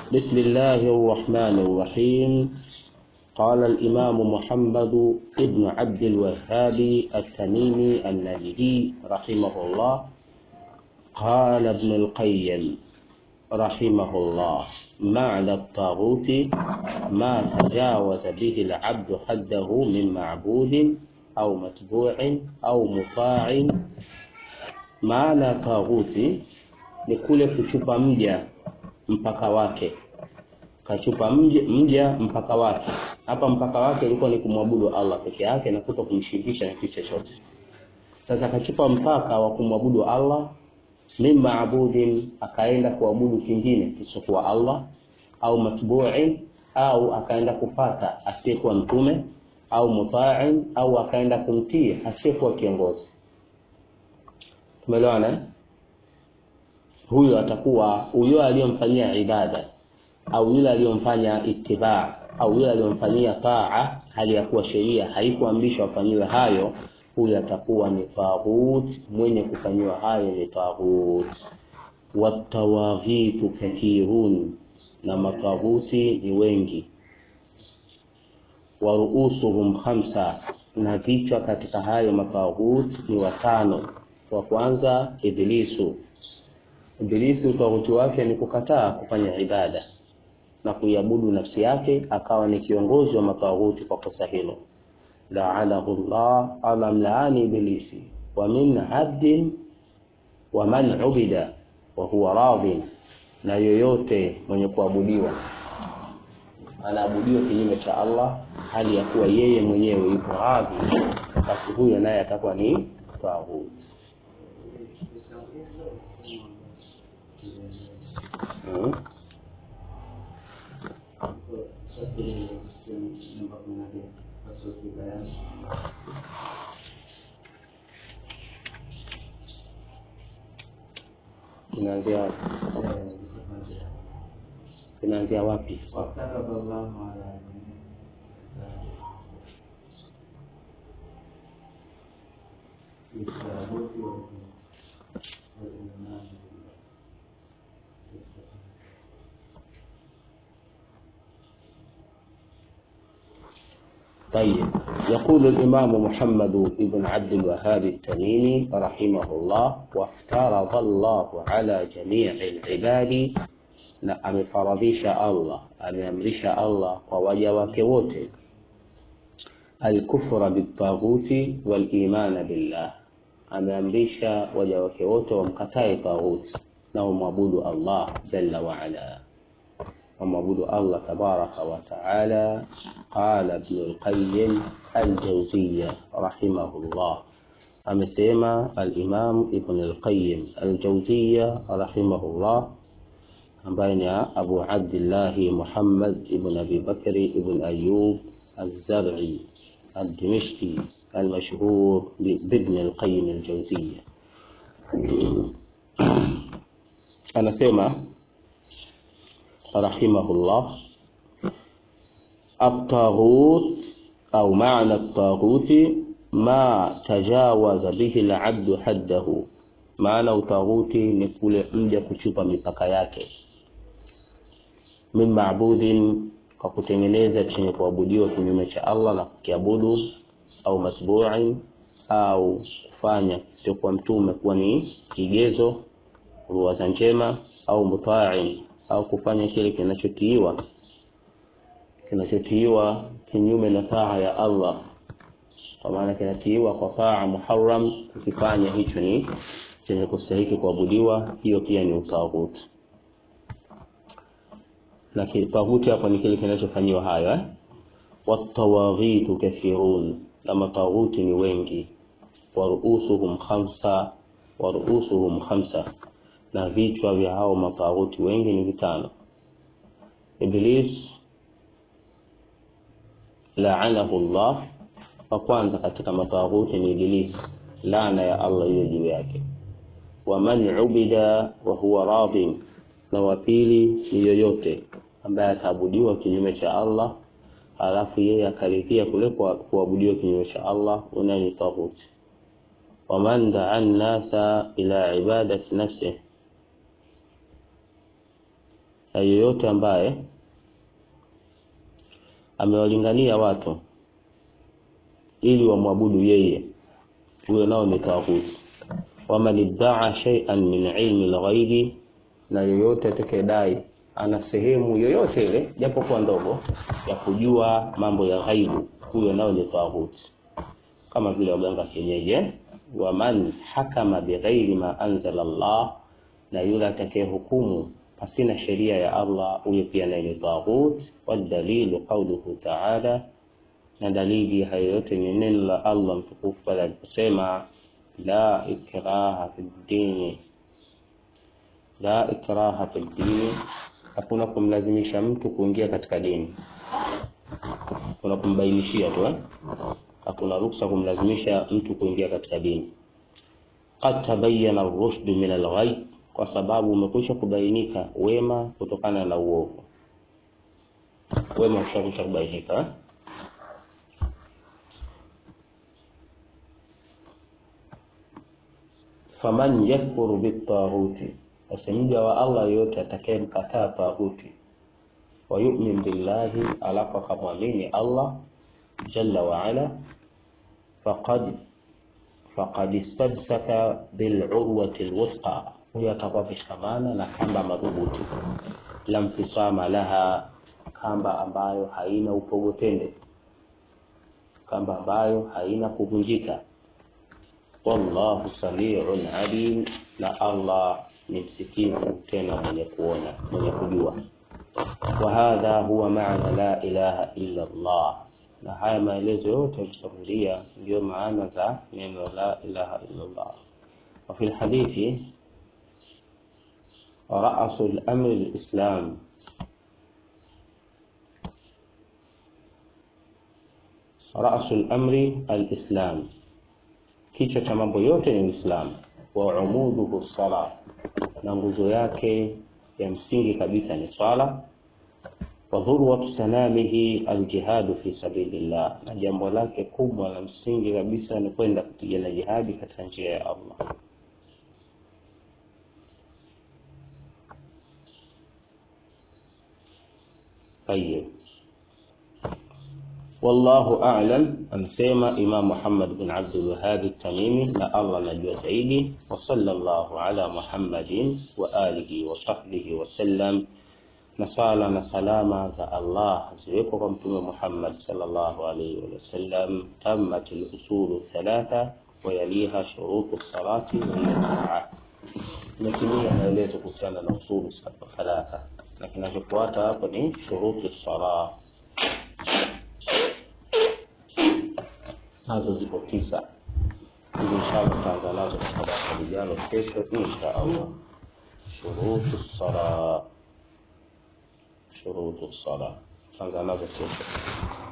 بسم الله الرحمن الرحيم قال الإمام محمد ابن عبد الوهاب التميمي النجدي رحمه الله قال ابن القيم رحمه الله معنى الطاغوت ما تجاوز به العبد حده من معبود أو متبوع أو مطاع maana taghuti ni kule kuchupa mja mpaka wake kachupa mja, mja mpaka wake hapa mpaka wake ilikuwa ni kumwabudu allah peke yake na kuto kumshirikisha na kitu chochote sasa kachupa mpaka wa kumwabudu allah min maabudin akaenda kuabudu kingine kisichokuwa allah au matbuin au akaenda kufata asiyekuwa mtume au mutain au akaenda kumtii asiyekuwa kiongozi tumeelewana huyo atakuwa huyo aliyomfanyia ibada au yule aliyomfanya itibaa au yule aliyomfanyia taa hali ya kuwa sheria haikuamrishwa afanyiwe hayo huyo atakuwa ni taghut mwenye kufanyiwa hayo ni taghut watawaghitu kathirun na mataghuti ni wengi waruusuhum khamsa na vichwa katika hayo mataghut ni watano wa kwanza ibilisu ibilisi utaghuti wake ni kukataa kufanya ibada na kuiabudu nafsi yake akawa ni kiongozi wa mataghuti kwa kosa hilo laanahu llah ala mlaani ibilisi wa min abdin wa man ubida wa huwa radhin na yoyote mwenye kuabudiwa anaabudiwa kinyume cha allah hali ya kuwa yeye mwenyewe yuko radhi basi huyo naye atakuwa ni taghuti Hmm. Inaanzia wapi? Inaanzia wapi? طيب يقول الإمام محمد بن عبد الوهاب التميمي رحمه الله وافترض الله على جميع العباد na amefaradhisha Allah ameamrisha Allah kwa waja wake wote alkufra bitaghuti walimana billah ameamrisha waja wake wote wamkatae taghuti na wamwabudu Allah jalla waala ومعبود الله تبارك وتعالى قال ابن القيم الجوزية رحمه الله أمسيما الإمام ابن القيم الجوزية رحمه الله بين أبو عبد الله محمد ابن أبي بكر ابن أيوب الزرعي الدمشقي المشهور بابن القيم الجوزية أنا سيما رحمه الله الطاغوت أو معنى الطاغوت ما تجاوز به العبد حده maana utaghuti ni kule mja kuchupa mipaka yake min maabudin kwa kutengeneza chenye kuabudiwa kinyume cha allah na kukiabudu au matbuin au kufanya siokuwa mtume kuwa ni kigezo ruwaza njema au mutain au kufanya kile kinachotiiwa kinachotiiwa kinyume na taa ya Allah, kwa maana kinatiiwa kwa taa muharram, kukifanya hicho ni chenye kustahiki kuabudiwa, hiyo pia ni utaghuti. Na taghuti hapo ni kile kinachofanyiwa hayo eh? Watawaghitu kathirun, na mataghuti ni wengi. Waruusuhum khamsa, waruusuhum khamsa na vichwa vya hao mataghuti wengi ni vitano. Iblis laanahu Allah, wa kwanza katika mataghuti ni Iblis, laana ya Allah iwe juu yake. Wa man ubida wa huwa radin, na wa pili ni yoyote ambaye ataabudiwa kinyume cha Allah alafu yeye akaridhia kule kuabudiwa kinyume cha Allah, unaye ni taghuti. Wa man daa nnasa ila ibadati nafsihi na yeyote ambaye amewalingania watu ili wamwabudu yeye, huyo nao ni taghuti. Waman iddaa shay'an min ilmi lghaibi, na yoyote atakayedai ana sehemu yoyote ile japokuwa ndogo ya kujua mambo ya ghaibu, huyo nao ni taghuti, kama vile waganga kienyeji. Waman hakama bighairi ma anzala Allah, na yule atakayehukumu pasina sheria ya Allah, huyo pia naye ni taghut. Wadalilu qauluhu ta'ala, na dalili hayo yote ni neno la Allah mtukufu pale aliposema la ikraha fi ddini, la ikraha fi ddini, hakuna kumlazimisha mtu kuingia katika dini, kuna kumbainishia tu eh? Hakuna ruksa kumlazimisha mtu kuingia katika dini. Qad tabayyana ar-rushdu min al-ghayb, kwa sababu umekwisha kubainika wema kutokana na uovu. Wema ushakwisha kubainika eh? faman yakfuru bitaghuti, basi mja wa Allah yoyote atakayemkataa taghuti, wa yu'min billahi, alafu akamwamini Allah jalla wa ala, faqad faqad istamsaka bilurwati lwuthqa, huyo atakuwa ameshikamana na kamba madhubuti, la mfisama laha, kamba ambayo haina upogotende, kamba ambayo haina kuvunjika. Wallahu samiun alim, na Allah ni msikivu tena mwenye kuona mwenye kujua. Wa hadha huwa maana la ilaha illa Allah, na haya maelezo yote yakusamulia ndiyo maana za neno la ilaha illa Allah. Wa fi lhadithi rasu lamri lislam, rasu lamri alislam Kichwa cha mambo yote ni Uislamu. Wa umuduhu sala, na nguzo yake ya msingi kabisa ni swala. Wa dhurwatu sanamihi aljihadu fi sabilillah, na jambo lake kubwa la msingi kabisa ni kwenda kupigana jihadi katika njia ya Allah. Tayeb. Wallahu a'lam, amsema Imam Muhammad bin Abdul Wahhab at-Tamimi, na Allah anajua zaidi. Wa sallallahu ala Muhammadin wa alihi wa sahbihi wa sallam, na sala na salama za Allah ziwepo kwa Mtume Muhammad sallallahu alayhi wa sallam. Tammat al-usulu thalatha wa yaliha shurutu salati wa hiya imetimia maelezo kuhusiana na usulu thalatha, na kinachofuata hapo ni shurutu sala nazo ziko tisa. Hizi inshallah tutaanza nazo katika darasa lijalo kesho insha Allah. Shurutu sala, shurutu sala tutaanza nazo kesho.